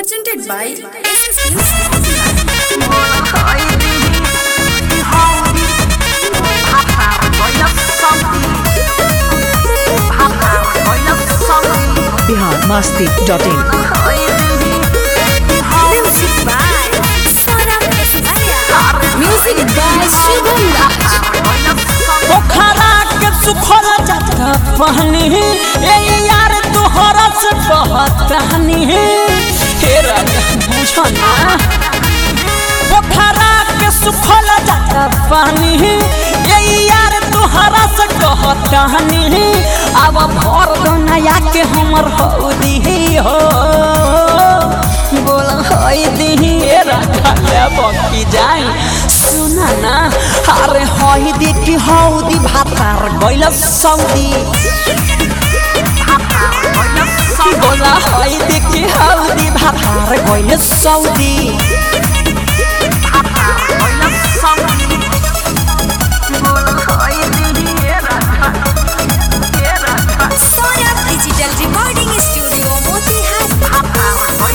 presented by SS Music. Bihar Masti dot in Music by Saurabh Esmaria. Music by Shubham Raj. पोखरा के सुखल जाता पानी ए यार तोहरा से बहतानी हे राजा बुझो ना पोखरा के सुखल जाता पानी ए यार तोहरा से कहतानी अब भर दो नया के हमर हौदी हो बोल हई दिही ए राजा ले बकी जाई सुना ना अरे हई देखी हौदी भातार गइल सौदी बोला हई देखी हौदी भातार गइल Saudi Saurabh Digital Recording Studio, Motihari.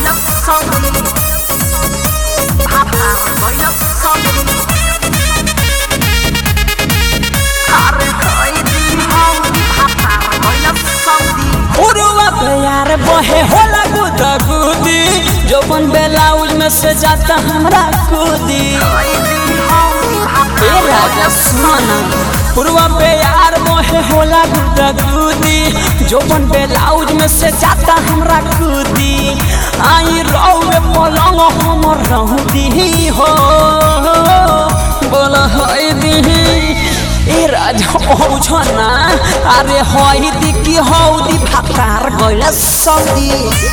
उड़वा प्यार बहे होला गुदा गुदी जोबन ब्लाउज में से जाता हमरा कूदी ए राजा सुना पूर्वा पे यार मोहे होला गुदा गुदी जोबन ब्लाउज में से जाता हमरा कूदी आई रौवे पलंग हमर रहदी हो बोला हई दिही ए राजा औझ ना अरे हई दिकी हौदी भातार गइल सौदी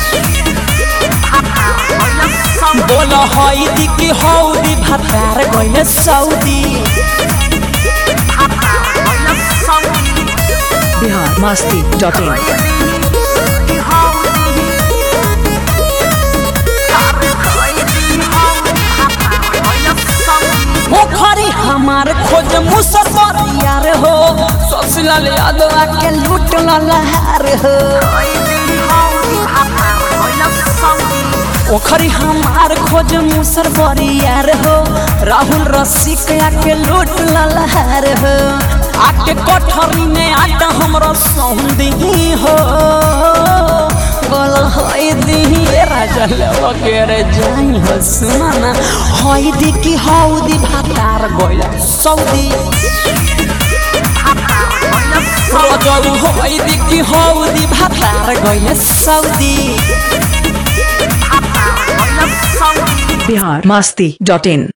बोल हई दिकी हौदी भातार गइल सौदी बिहार मस्ती डॉट इन पोखरी हमार खोज मुसर यार हो ससुलाल यादव के लूट लहार हो पोखरी हमार खोज मुसर यार हो राहुल रसिक के लूट लहार हो आके कोठरी में आटा हमरा सौंदी हो बोल हई दी राजा लेवा के रे जाई हो सुना ना हई दी की हौदी भातार गइला सौदी रजौ हई दी की हौदी भातार गइला सौदी बिहार मस्ती डॉट इन